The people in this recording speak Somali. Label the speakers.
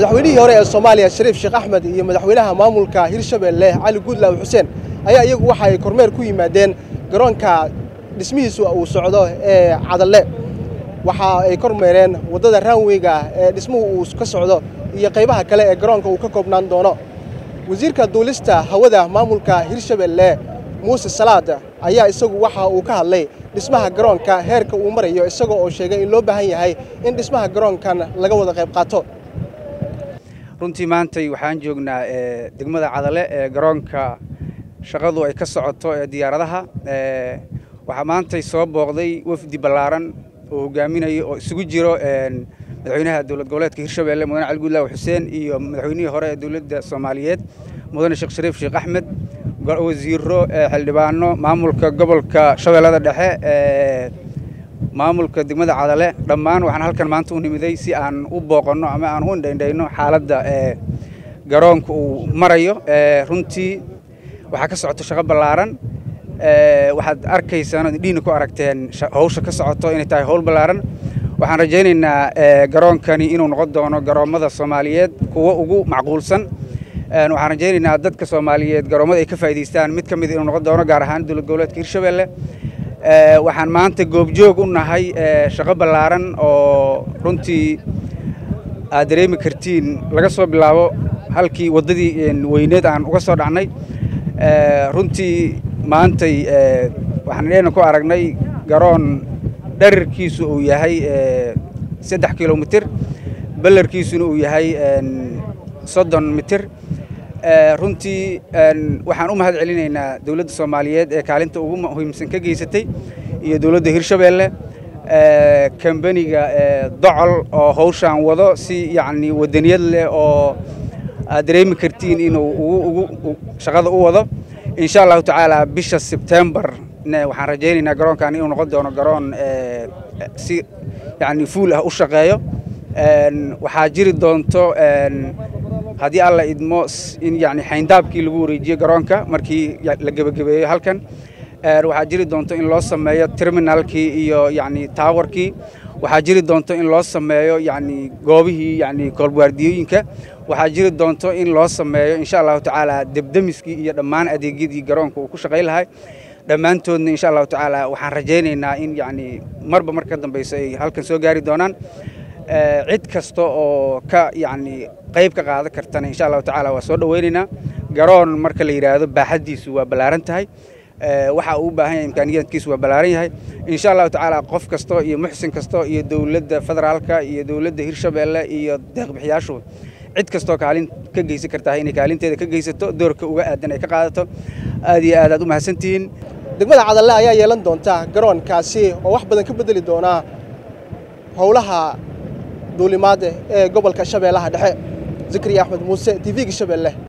Speaker 1: madaxweynihii hore ee soomaaliya shariif sheekh axmed iyo madaxweynaha maamulka hirshabeelle cali guudlaaw xuseen ayaa iyagu waxa ay kormeer ku yimaadeen garoonka dhismihiisu uu socdo ee cadalle waxa ay kormeereen waddada raanweyga ee dhismuhu uu ka socdo iyo qaybaha kale ee garoonka uu ka koobnaan doono wasiirka duulista hawada maamulka hirshabeelle muuse salaad ayaa isagu waxa uu ka hadlay dhismaha garoonka heerka uu marayo isagoo oo sheegay in loo baahan yahay in dhismaha garoonkan laga wada qayb qaato
Speaker 2: runtii maantay waxaan joognaa degmada cadale ee garoonka shaqadu ay ka socoto ee diyaaradaha waxaa maantay soo booqday wafdi ballaaran oo hogaaminaya oo isugu jiro madaxweynaha dowlad goboleedka hirshabeelle mudane cali guudlaaw xuseen iyo madaxweynihii hore ee dowladda soomaaliyeed mudane sheekh shariif sheekh axmed wasiiro xildhibaano maamulka gobolka shabeellada dhexe maamulka degmada cadale dhammaan waxaan halkan maanta u nimiday si aan u booqanno ama aan u indhaindhayno xaaladda garoonka uu marayo runtii waxaa ka socoto shaqo ballaaran waxaad arkaysaan ood indhihiina ku aragteen hawsha ka socoto inay tahay howl ballaaran waxaan rajaynaynaa garoonkani inuu noqon doono garoommada soomaaliyeed kuwo ugu macquulsan waxaan rajaynaynaa dadka soomaaliyeed garoommada ay ka faa'idaystaan mid ka mid inuu noqon doono gaar ahaan dowlad goboleedka hirshabeelle waxaan maanta goobjoog u nahay shaqo ballaaran oo runtii aad dareemi kartiin laga soo bilaabo halkii waddadii weyneed aan uga soo dhacnay runtii maantay waxaan dheena ku aragnay garoon dherarkiisu uu yahay saddex kilomitir ballarkiisuna uu yahay soddon mitir runtii waxaan u mahad celinaynaa dowladda soomaaliyeed ee kaalinta ugu muhiimsan ka geysatay iyo dowladda hirshabeelle kambaniga docol oo hawshaan wado si yacni wadaniyad leh oo aad dareemi kartiin inuu ugu shaqada u wado insha allahu tacaala bisha sebtembar waxaan rajaynaynaa garoonkan inuu noqon doono garoon si yacni fuul ah u shaqeeyo waxaa jiri doonto haddii alla idmo in yani xayndaabkii lagu wareejiyo garoonka markii la gebagabeeyo halkan waxaa jiri doonto in loo sameeyo terminalkii iyo yani taawarkii waxaa jiri doonto in loo sameeyo yani goobihii yani koolwaardiyooyinka waxaa jiri doonto in loo sameeyo insha allahu tacaala debdemiskii iyo dhammaan adeegyadii garoonka uu ku shaqayn lahay dhammaantoodna insha allahu tacaala waxaan rajaynaynaa in yani marba mar ka dambayso ay halkan soo gaari doonaan cid kasta oo ka yani qayb ka qaadan kartana insha allahu tacaala waa soo dhowaynaynaa garoon marka la yidhaahdo baaxaddiisu waa ballaaran tahay waxa uu u baahan yahay imkaaniyaadkiisu waa ballaaran yahay insha allahu tacaala qof kasto iyo muxsin kasto iyo dowladda federaalka iyo dowladda hirshabeelle iyo deeqbixiyaashu cid kastoo kaalin ka geysan kartaa inay kaalinteeda ka geysato doorka uga aadan ay ka qaadato aad iyo aad aad u mahadsantihiin
Speaker 1: degmada cadalle ayaa yeelan doonta garoonkaasi oo wax badan ka beddeli doonaa howlaha duulimaad ee gobolka shabeellaha dhexe zikriya axmed muuse t v-ga shabeelle